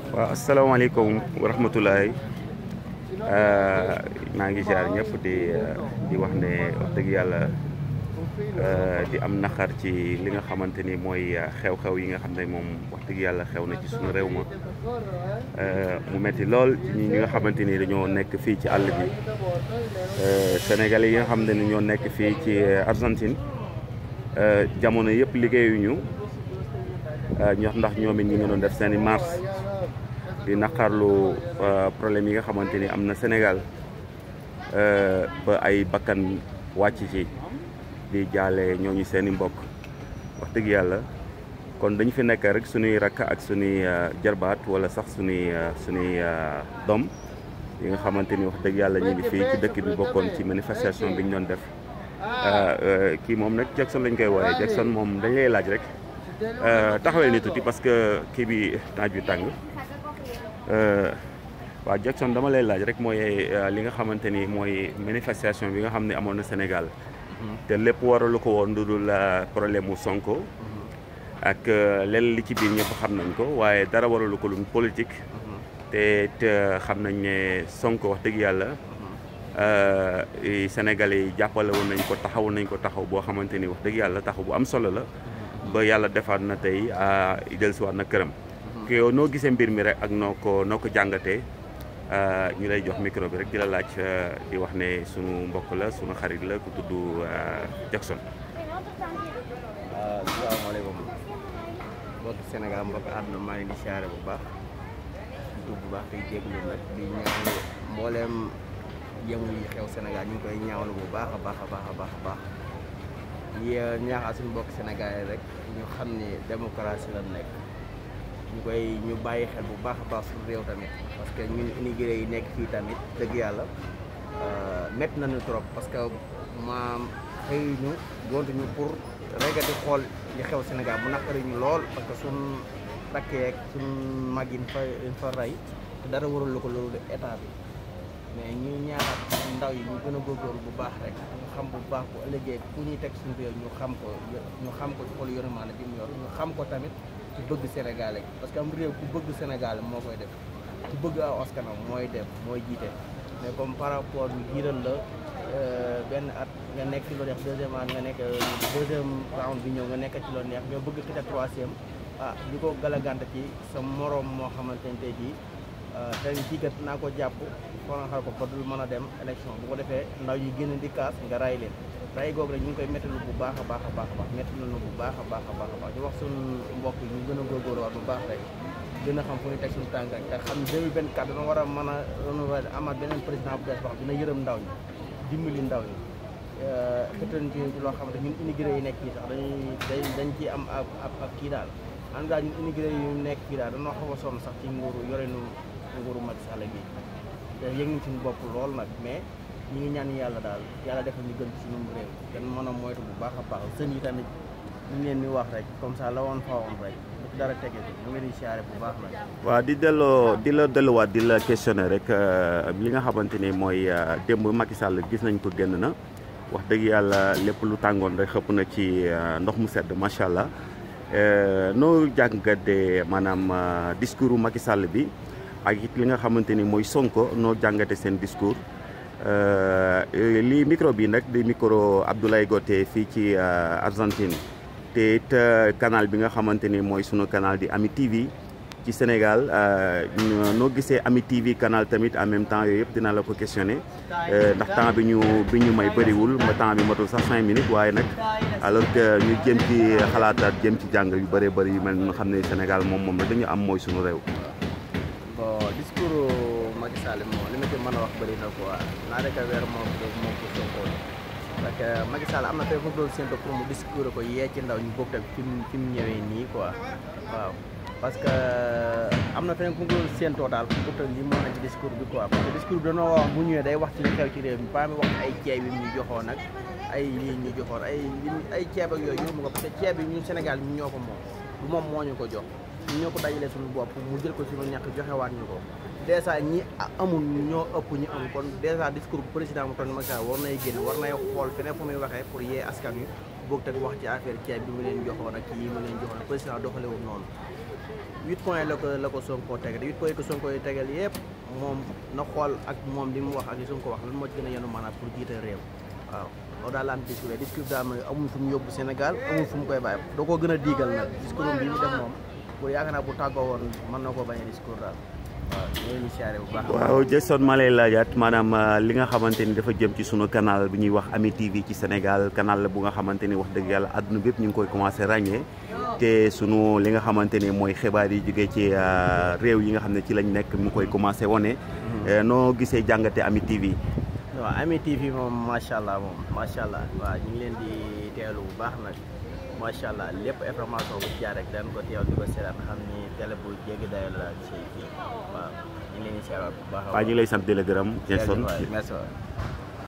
waaw asalaamaaleykum wa rahmatulahi maa ngi ziar ñëpp di di wax ne wax dëgg yàlla di am naqar ci li nga xamante ni mooy xew-xew yi nga xam ne moom wax dëgg yàlla xew na ci suñu réew ma mu metti lool ci ñi nga xamante ni dañoo nekk fii ci àll bi Sénégalais yi nga xam ne ñoo nekk fii ci Argentine jamono yëpp liggéeyuñu ñox ndax ñoom it ñi nga doon def seen i marche di naqarlu problème yi nga xamante ni am na Sénégal ba ay bakkan wàcc ci di jaale ñooñu seen i mbokk wax dëgg yàlla kon dañu fi nekk rek suñuy rakk ak suñuy jarbaat wala sax suñuy suñuy doom yi nga xamante ni wax dëgg yàlla ñu ngi fii ci dëkk bi bokkoon ci manifestation bi ñu doon def kii moom nag Jackson lañ koy wooyee Jackson moom dañ lay laaj rek taxawel ni tuuti parce que kii bi naaj bi tàng waaw Jackson dama lay laaj rek mooy li nga xamante ni mooy manifestation bi nga xam ne amoon na Sénégal te lépp waralu ko woon lu dul problème mu Sonko ak lenn li ci biir ñëpp xam nañ ko waaye dara waralu ko lu politique te te xam nañ ne Sonko wax dëgg yàlla Sénégalais yi jàppale woon nañ ko taxaw nañ ko taxaw boo xamante ni wax dëgg yàlla taxaw bu am solo la ba yàlla defaat na tey dellusiwaat na këram ko yow noo gisee mbir mi rek ak noo ko noo ko jàngatee ñu lay jox micro bi rek di la laaj di wax ne sunu mbokk la sunu xarit la ku tudd Jackson. waaw asalaamaaleykum mbokki Sénégal mbokki àdduna maa ngi di siyaare bu baax di tudd bu baax tey jégalu nag di ñaan mbooleem yëngu yi xew Sénégal ñu ngi koy ñaawlu bu baax a baax a baax a baax a baax yi ñaaxal suñu mbokki Sénégal yi rek ñu xam ni démocratie la nekk. ñu koy ñu bàyyi xel bu baax a baax suñu réew tamit parce que ñun immigré yi nekk fii tamit dëgg yàlla métti nañu trop parce que maam xëy ñu gontuñu pour regati xool li xew Sénégal mu naqari ñu lool parce que suñ rakkeek suñ mag yi fa fa rey te dara warul ko loolu de état bi mais ñu ñaaxat ndaw yi ñu gën a góorgóorlu bu baax rek ñu xam bu baax bu ëllëgee ku ñuy teg suñu réew ñu xam ko ñu xam ko ci xool yërmaane bi mu yor ñu xam ko tamit ku bëgg Sénégal parce que am réew ku bëgg Sénégal moo koy def ku bëgg aw askanam mooy def mooy jiite mais comme par rapport ñu jiiral la benn at nga nekk ci loo neex deuxième at nga nekk deuxième round bi ñëw nga nekk ci loo neex nga bëgg xita troisième ah li ko galagante ci sa moroom moo xamante ne tey jii dañ kii kat naa ko jàpp xoranxal ko ba dul mën a dem élection bu ko defee ndaw yi génn di kaas nga ray leen ray googu rek ñu ngi koy métti bu baax a baax a baax a baax métti nañu bu baax a baax a baax a baax di wax suñu mbokk yi ñu gën a góorgóorlu waat bu baax rek gën a xam fu ñu teg suñu tànk rek te xam ne 2024 dana war a mën a renouveler amaat beneen président bu bees wax dina yërëm ndaw ñi dimbali ndaw ñi xëttan ci loo xamante ñun immigré yi nekk fii sax dañuy dañ dañ ciy am ab ab kii daal en tout cas ñun immigré yu nekk fii daal dañoo xaw a sonn sax ci nguuru yorenu nguuru Macky Sall gi te yëg nañ suñu bopp lool nag mais ñi ngi ñaan yàlla daal yàlla defal ñu gën ci suñu réew kenn mën a moytu bu baax a baax sën yi tamit ñu ngi leen di wax rek comme ça la woon fa woon rek bu ci dara tege bi ñu ngi di siyaare bu baax nag waaw di delloo di la delluwaat di la questionné rek li nga xamante ni mooy démb Macky Sall gis nañ ko génn na wax dëgg yàlla lépp lu tàngoon rek xëpp na ci ndox mu sedd macha allah noo jàngatee maanaam discours Macky Sall bi ak it li nga xamante ni mooy Sonko noo jàngate seen discours lii micro bi nag di micro Abdoulaye Goté fii ci Argentine te it canal bi nga xamante ni mooy sunu canal di Ami TV ci Sénégal noo gisee Ami TV canal tamit en même temps yooyu yëpp dina la ko questionné ndax temps bi ñu bi ñu may bëriwul ma temps bi matul sax cinq minutes waaye nag alors que ñu jëm ci xalaataat jëm ci jàng yu bëree bëri yu mel nga xam ne Sénégal moom moom la dañu am mooy sunu réew. bon discours Macky Sall moom li ma ci mën a wax bëri na quoi naa rek weer moom moom ko Sonko parce que Macky Sall am na tey fu doon séntu pour mu discours ko yee ci ndaw ñu bokk ak fi mu fi mu ñëwee nii quoi waaw parce que am na feneen fu mu doon séentoo daal fu mu lii moo na ci discours bi quoi parce que discours bi dañoo wax bu ñëwee day wax ci li xew ci réew mi ba mi wax ay ceeb yi ñu joxoon nag ay lii ñu joxoon ay ay ceeb ak yooyu yóbbu ko parce que ceeb bi ñun Sénégal ñu ñoo ko moom du moom moo ñu ko jox ñu ñoo ko dajalee suñu bopp mu jël ko suñu ñàkk joxewaat ñu ko dèjà ñi amul ñoo ëpp ñu am kon dèjà discours bu président mu toon Macky Sall war nay génn war nay xool feneen fu muy waxee pour yee askan wi boog teg wax ci affaire ceeb bi mu leen joxoon ak yi mu leen joxoon président doxalewul noonu huit points la ko la ko Sonko tegal huit points ko Sonko yi tegal yëpp moom na xool ak moom li mu wax ak li Sonko wax lan moo ci gën a yenu maanaam pour jiite réew waaw loolu daal la am discours discours daal mooy amul fu mu yóbbu Sénégal amul fu mu koy bàyyi doo ko gën a diigal nag discours bi mu def moom pour yaakaar naa bu tàggoo woon mën na koo bañ a discours daal waaw ñu leen di siyaare bu baax waaw Jason ma lay laajaat maanaam li nga xamante ni dafa jëm ci sunu canal bi ñuy wax Ami TV ci Sénégal canal la bu nga xamante ni wax dëgg yàlla àdduna bépp ñu ngi koy commencé ràññee te sunu li nga xamante ni mooy xibaar yi jógee ci réew yi nga xam ne ci lañ nekk mu koy commencé wane. noo gisee jàngate Ami TV. waaw Ami TV moom macha allah moom macha allah waaw ñu ngi leen di teelu bu baax nag macha allah lépp information bu ci jaar rek dañ ko teewal di ko seetaan xam ni télé bu jéggi dayoo la ci kii waaw ñu ngi leen di seetal bu baax. waaw ñu ngi lay sant di la gërëm Jason merci